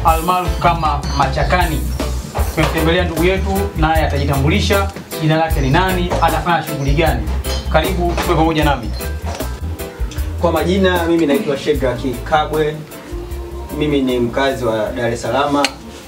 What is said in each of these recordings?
almaarufu kama Machakani. Tumemtembelea ndugu yetu, naye atajitambulisha jina lake ni nani, anafanya shughuli gani. Karibu tuwe pamoja nami. Kwa majina mimi naitwa Shedraki Kabwe. Mimi ni mkazi wa Dar es Salaam.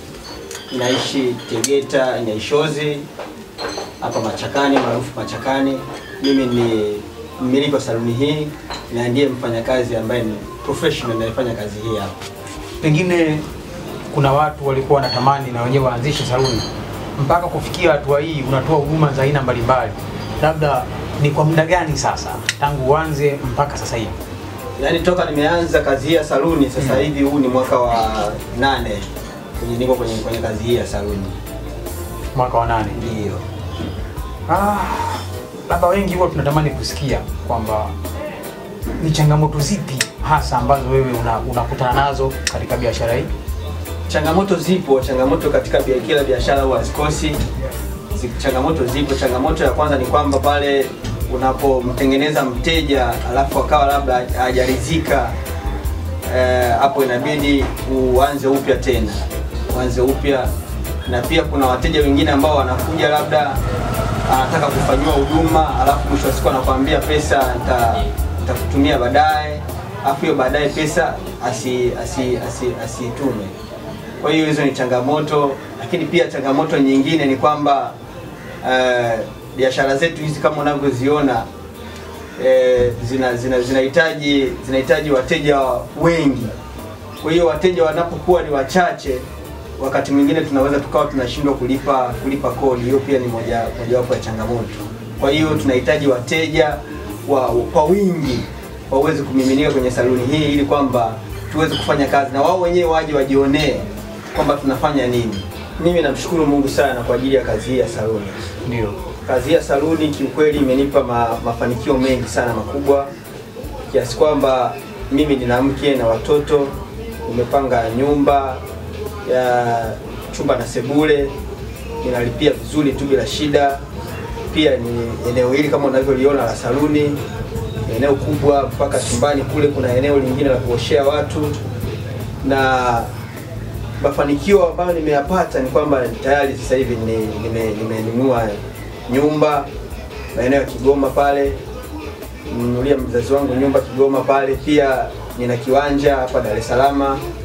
Naishi Tegeta Nyaishozi hapa Machakani, maarufu Machakani. Mimi ni mmiliki wa saluni hii na ndiye mfanyakazi ambaye ni professional anayefanya kazi hii hapa. Pengine kuna watu walikuwa wanatamani na wenyewe waanzishe saluni, mpaka kufikia hatua hii unatoa huduma za aina mbalimbali, labda ni kwa muda gani sasa tangu uanze mpaka sasa hivi? Yaani toka nimeanza kazi hii ya saluni sasa hivi huu ni mwaka wa nane kwenye niko kwenye, kwenye kazi hii ya saluni. Mwaka wa nane. Ndio. Ah, labda wengi huwa tunatamani kusikia kwamba ni changamoto zipi hasa ambazo wewe una- unakutana nazo katika biashara hii? Changamoto zipo, changamoto katika bia- kila biashara huwa hazikosi. Zi- Changamoto zipo. Changamoto ya kwanza ni kwamba pale unapomtengeneza mteja alafu akawa labda hajaridhika, eh, hapo inabidi uanze upya tena, uanze upya. Na pia kuna wateja wengine ambao wanakuja labda anataka kufanyiwa huduma alafu mwisho wa siku anakuambia pesa nita- nitakutumia baadaye, alafu hiyo baadaye pesa asi asi asi asitume. Kwa hiyo hizo ni changamoto, lakini pia changamoto nyingine ni kwamba eh, biashara zetu hizi kama unavyoziona eh, zina zina zinahitaji zinahitaji wateja wengi. Kwa hiyo wateja wanapokuwa ni wachache, wakati mwingine tunaweza tukawa tunashindwa kulipa kulipa kodi. Hiyo pia ni moja mojawapo ya changamoto. Kwa hiyo tunahitaji wateja wa, kwa wingi waweze kumiminika kwenye saluni hii ili kwamba tuweze kufanya kazi na wao wenyewe waje wajionee kwamba tunafanya nini. Mimi namshukuru Mungu sana kwa ajili ya kazi hii ya saluni. Ndio. Kazi hii ya saluni kiukweli imenipa ma, mafanikio mengi sana makubwa kiasi kwamba mimi nina mke na watoto, nimepanga nyumba ya chumba na sebule, ninalipia vizuri tu bila shida. Pia ni eneo hili kama unavyoliona la saluni, ni eneo kubwa, mpaka chumbani kule kuna eneo lingine la kuoshea watu na mafanikio ambayo nimeyapata ni kwamba tayari sasa hivi ni- nime- nimenunua nyumba maeneo ya Kigoma pale, nimenunulia mzazi wangu nyumba Kigoma pale. Pia nina kiwanja hapa Dar es Salaam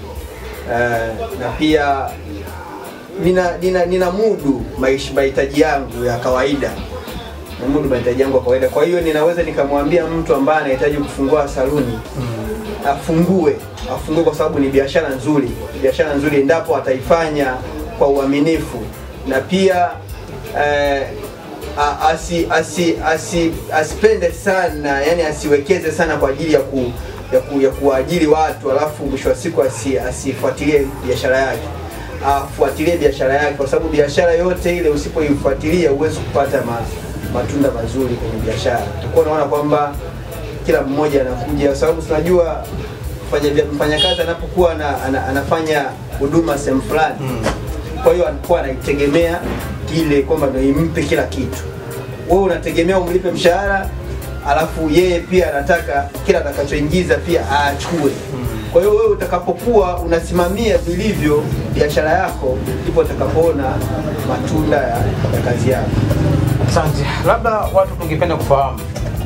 eh, na pia nina, nina, nina mudu maish- mahitaji yangu ya kawaida na mudu mahitaji yangu ya kawaida. Kwa hiyo ninaweza nikamwambia mtu ambaye anahitaji kufungua saluni afungue afungue kwa sababu ni biashara nzuri, ni biashara nzuri endapo ataifanya kwa uaminifu na pia eh, a- asi, asi, asi, asipende sana yani asiwekeze sana kwa ajili ya ku, ya, ku, ya kuwaajiri watu alafu mwisho wa siku asi, asifuatilie biashara yake afuatilie biashara yake kwa sababu biashara yote ile usipoifuatilia huwezi kupata ma, matunda mazuri kwenye biashara utakuwa unaona kwamba kila mmoja anakuja kwa sababu tunajua mfanya- mfanyakazi anapokuwa ana, ana, anafanya huduma sehemu fulani kwa hiyo anakuwa anaitegemea ile kwamba ndio impe kila kitu wewe unategemea umlipe mshahara alafu yeye pia anataka kila atakachoingiza pia aachukue kwa hiyo wewe utakapokuwa unasimamia vilivyo biashara yako ndipo utakapoona matunda ya, ya kazi yako Asante. Labda watu tungependa kufahamu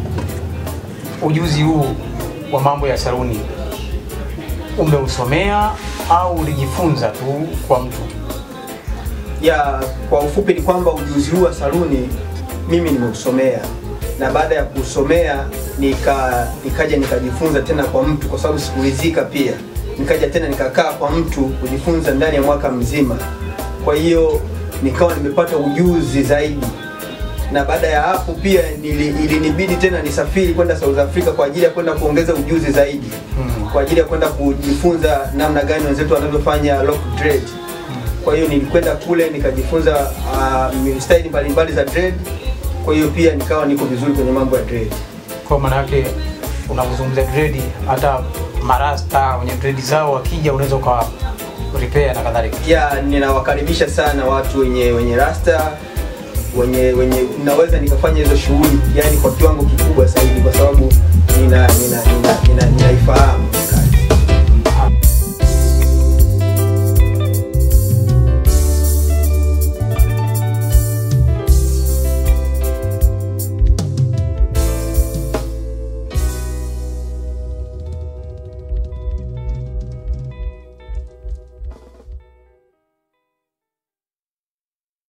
ujuzi huu wa mambo ya saluni umeusomea au ulijifunza tu kwa mtu? ya kwa ufupi ni kwamba ujuzi huu wa saluni mimi nimeusomea na baada ya kusomea nika nikaja nikajifunza tena kwa mtu kwa sababu sikuridhika pia nikaja tena nikakaa kwa mtu kujifunza ndani ya mwaka mzima kwa hiyo nikawa nimepata ujuzi zaidi na baada ya hapo pia nili- ilinibidi tena nisafiri kwenda South Africa kwa ajili ya kwenda kuongeza ujuzi zaidi Mm. kwa ajili ya kwenda kujifunza namna gani wenzetu wanavyofanya lock dread kwa hiyo nilikwenda kule nikajifunza uh, staili mbalimbali za dread kwa hiyo pia nikawa niko vizuri kwenye mambo ya dread Kwa maana yake unapozungumzia dredi, hata marasta wenye dredi zao wakija unaweza ukawa repair na kadhalika. ya ninawakaribisha sana watu wenye wenye rasta wenye wenye naweza nikafanya hizo shughuli yani kwa kiwango kikubwa zaidi kwa sababu nina